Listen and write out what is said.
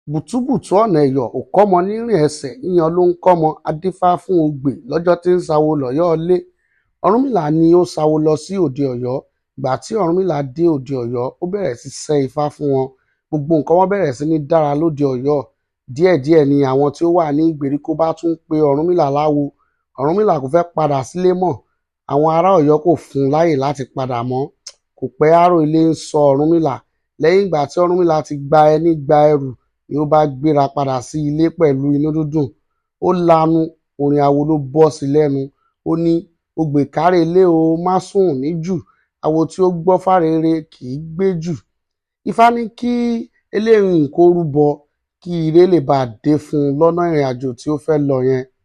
bùtúbùtù ọ̀nà ẹ̀yọ̀ ò kọ́mọ nírìn ẹsẹ̀ yíyan ló ń kọ́mọ á dífá fún ogbè lọ́jọ́ tí ń sawo lọ́yọ̀ọ́ ilé ọ̀rúnmìlà ni ó sawo lọ sí òde ọ̀yọ́ ìgbà tí ọ̀rúnmìlà dé òde ọ̀yọ́ ó bẹ̀rẹ̀ sí sẹ́ ifá fún wọn gbogbo nǹkan wọn bẹ̀rẹ̀ sí ní dára lóde ọ̀yọ́ díẹ̀díẹ̀ ni àwọn tí ó wà ní ìgbèríko bá tún pe ọ̀rúnmìlà láwo ọ̀rúnmìlà kò fẹ́ padà sílé mọ́ àwọn ará ọ̀yọ́ kò fún un láyè láti padà mọ́ kò pẹ́ àrò ilé ń sọ ọ̀rúnmìlà lẹ́yìn ìgbà tí ọ̀rúnmìlà ti gba ẹní gba ẹrù ni ó bá gbéra padà sí ilé pẹ̀lú inú dúdùn ó lanu orin awo ló bọ́ sí lẹ́nu ó ní ogbè kárẹ̀ ilé o má sùn níjù awo tí ó gbọ́ fárere kì í gbé jù ifá ní kí eléyìí kó rúbọ kí ire lè bá dé fún un lọ́nà ìrìn àjò tí ó fẹ́ lọ yẹn